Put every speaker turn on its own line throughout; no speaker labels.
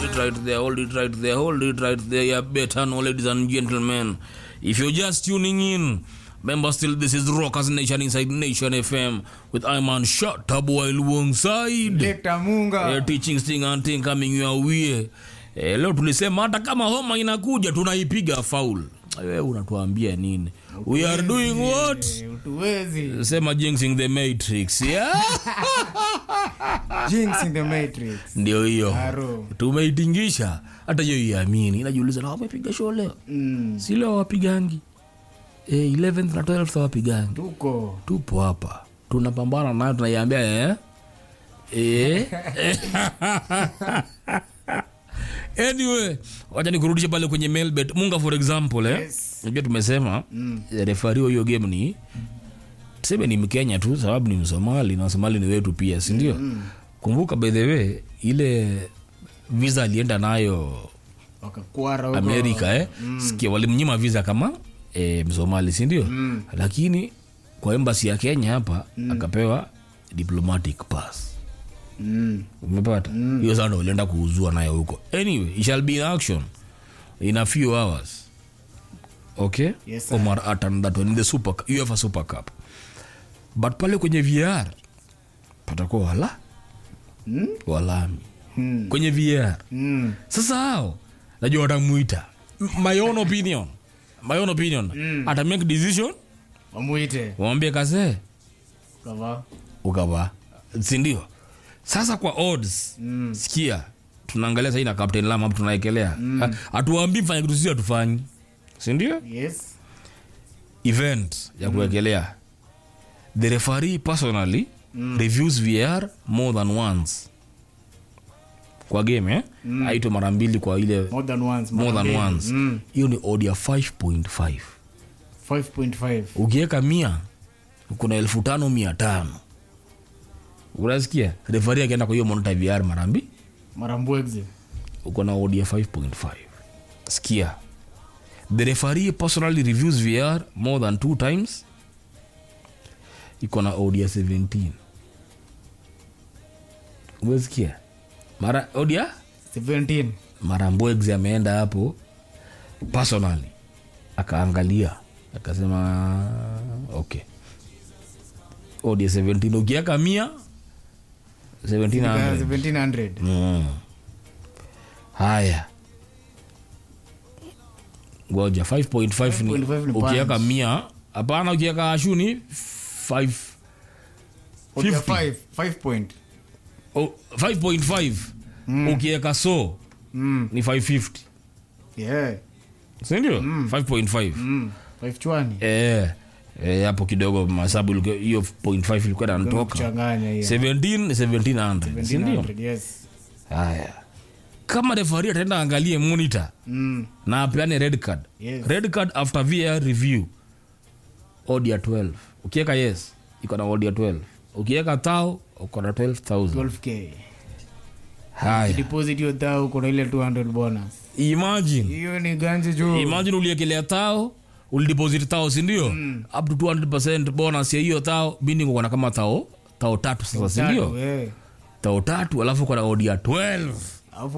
it right there, hold it right there, hold it right there. You better know, ladies and gentlemen. If you're just tuning in, remember still this is Rockers Nation inside Nation FM with Iman Shot Taboy alongside
Lekta Munga.
eh, teaching sting and thing coming your way. Eh, leo tulisema hata kama homa inakuja tunaipiga faul. Wewe unatuambia nini? We are doing what?
Eh, Utuwezi.
Sema jinxing the matrix. Yeah?
Jinx in the Matrix.
Ndio hiyo.
Aro.
Tumeitingisha hata hiyo iamini. Inajiuliza na wamepiga show leo.
Mm.
Si leo wapigangi. Eh, 11th na 12th wapigangi.
Tuko.
Tupo hapa. Tunapambana nayo tunaiambia eh. Eh. anyway, wacha nikurudishe pale kwenye mailbet. Munga for example eh.
Yes.
Unajua tumesema mm. refari wa hiyo game ni tuseme ni Mkenya tu sababu ni Msomali na Somali ni wetu pia, si ndio? Mm. Kumbuka by the way ile visa alienda nayo
Wakakwara huko.
Amerika eh. Mm. Sikia walimnyima visa kama eh, Msomali, si ndio? Mm. Lakini kwa embassy ya Kenya hapa mm. akapewa diplomatic pass.
Mm.
Umepata? Hiyo mm. sana ulienda kuuzua nayo huko. Anyway, it shall be in action in a few hours. Okay?
Yes, sir.
Omar Atan that one in the Super UEFA Super Cup. But pale kwenye VR patakuwa wala
Mm?
walami
Mm.
kwenye VR.
Mm.
Sasa hao najua watamuita M- my own opinion my own opinion mm. ata make decision
Wamuite.
wamwambie kazee
Kava.
ukavaa sindio sasa kwa odds mm. sikia tunaangalia sahii na captain lam hapo tunaekelea mm. hatuambii mfanya kitu sisi hatufanyi sindio
Yes.
event ya kuwekelea the referee personally mm. reviews vr more than once kwa game eh? mm. aitwa mara mbili kwa ile
More than once.
more
mara
than
mbili.
once
Mm.
hiyo ni odd ya 5.5
5.5.
ukiweka mia kuna elfu tano mia tano unasikia refari akienda kwa hiyo monita vr mara mbili
Marambwegze.
uko na odd ya 5.5 sikia the referee personally reviews vr more than two times iko na odd ya 17 umesikia mara odd ya
17.
mara mbwegs ameenda hapo personally akaangalia akasema okay odi 17 ukiaka mia 1700
1700.
mm. haya ngoja 5.5 ni
5.5 ni
ukiaka
pounds.
mia hapana ukiaka ashuni 5
Okay,
50.
five. Five point.
oh, 5.5 ukieka so
Mm.
ni 550
Yeah.
sindio 5.5
Mm. Five chwani.
Eh, eh, hapo kidogo masabu ilikuwa- hiyo 0.5 ilikuwa nantoka
Kuchanganya hiyo.
17 1700 sindio
1700. Yes.
haya kama refari ataenda angalie monitor
Mm.
na apeane red card
Yes.
red card after vr review odd ya 12 ukiweka yes iko na odd ya 12 ukiweka tao uko na 12000
12k.
haya
Deposit hiyo thao kuna ile 200 bonus.
imagine
Hiyo ni ganji juu.
imagine uliekelea tao ulideposit tao sindio up to 200 bonus ya hiyo tao binding uko na kama tao tao tatu sasa sindio
Tatu, eh.
tao tatu alafu kuna odi ya 12
Alafu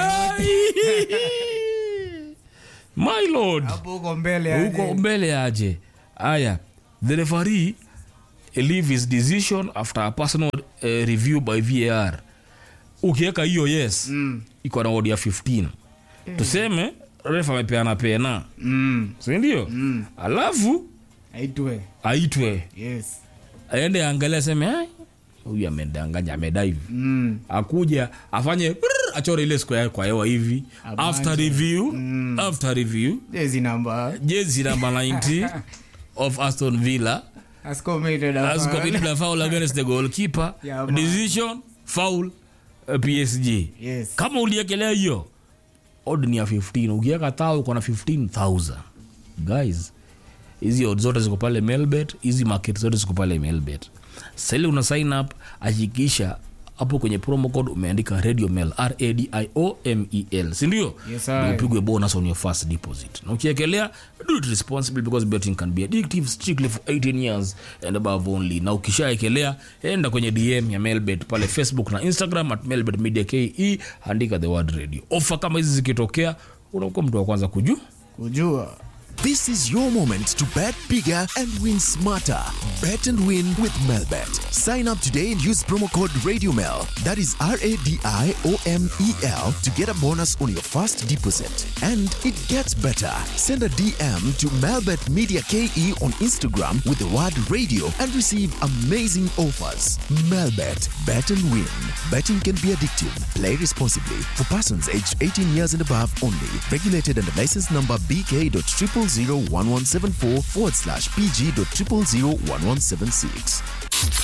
my lord
hapo uko mbele aje.
huko mbele aje aya the referee leave his decision after a personal uh, review by var ukiweka hiyo yes
Mm.
iko na odi ya 15 tuseme ref amepeana pena
Mm.
sindio mm. alafu
Aitwe.
aitwe
Yes.
aende angalia aseme "Ai, huyu amedanganya amedaive
Mm.
akuja afanye brrr, achore ile square kwa hewa hivi
Abanje.
after review after review
Jezi namba.
jezi namba 90 of aston villa
Has committed a
has
foul.
committed a foul against the goalkeeper
Yeah, man.
decision foul uh, psg
Yes.
kama uliekelea hiyo odd ni ya 15 ukiweka tao uko na 15000 guys hizi odd zote ziko pale melbet hizi market zote ziko pale melbet sahili una sign up hakikisha hapo kwenye promo code umeandika radio mail radiomel sindio
Yes, sir.
Ndio upigwe bonus on your first deposit na ukiekelea do it responsibly because betting can be addictive strictly for 18 years and above only na ukishaekelea enda kwenye dm ya mailbet pale facebook na instagram at mailbet media ke andika the word radio ofa kama hizi zikitokea unakuwa mtu wa kwanza kujua
kujua
This is your moment to bet bigger and win smarter. Bet and win with Melbet. Sign up today and use promo code RadioMel. That is R A D I O M E L to get a bonus on your first deposit. And it gets better. Send a DM to Melbet Media KE on Instagram with the word radio and receive amazing offers. Melbet. Bet and win. Betting can be addictive. Play responsibly. For persons aged 18 years and above only. Regulated under license number BK.0001174 forward slash PG.0001176.